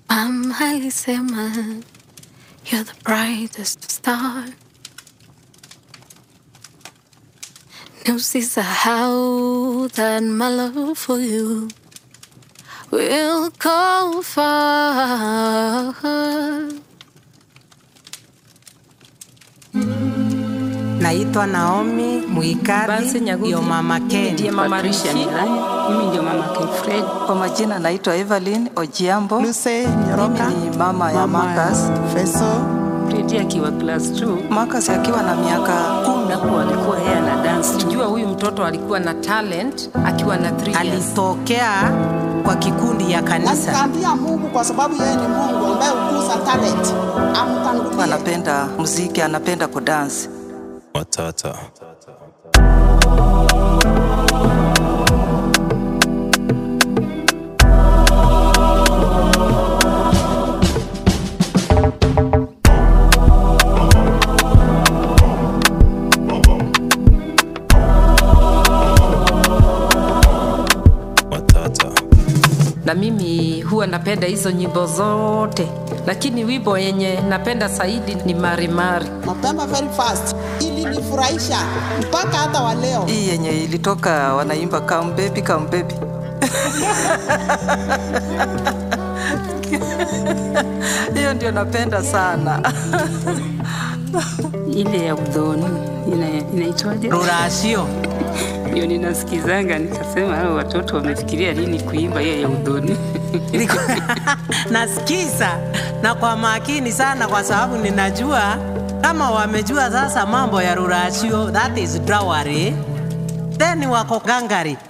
Mama alisema you're the brightest star. Na usisahau that my love for you will go far. Naitwa Naomi Bansi Muikadhi, Nyagugi. ndio mama Ndiye Ken. mama Rishi. Mimi ndio mama Kefred. Kwa majina naitwa Evelyn Ojiambo. Lucy Nyoroka, Mimi ni mama ya Marcus. Feso, Fredi akiwa class 2 Marcus akiwa na miaka kumi napo alikuwa yeye ana dance. Jua huyu mtoto alikuwa na talent akiwa na 3 years. Alitokea kwa kikundi ya na kanisa. nikaambia Mungu kwa sababu yeye ni Mungu ambaye hukuza talent, amtangulie. anapenda muziki, anapenda kudansi. Matata. Matata. Na mimi huwa napenda hizo nyimbo zote, lakini wimbo yenye napenda zaidi ni Marimari. Mapema very fast, ilinifurahisha mpaka hata wa leo. Hii yenye ilitoka wanaimba come baby, come baby. Hiyo ndio napenda sana. ile ya udhoni ina- inaitwaje? Rurasio. Ndio ninasikizanga nikasema, hao watoto wamefikiria lini kuimba hiyo ya udhoni? Nasikiza na kwa makini sana, kwa sababu ninajua kama wamejua sasa mambo ya rurasio, that is drawari, then wako gangari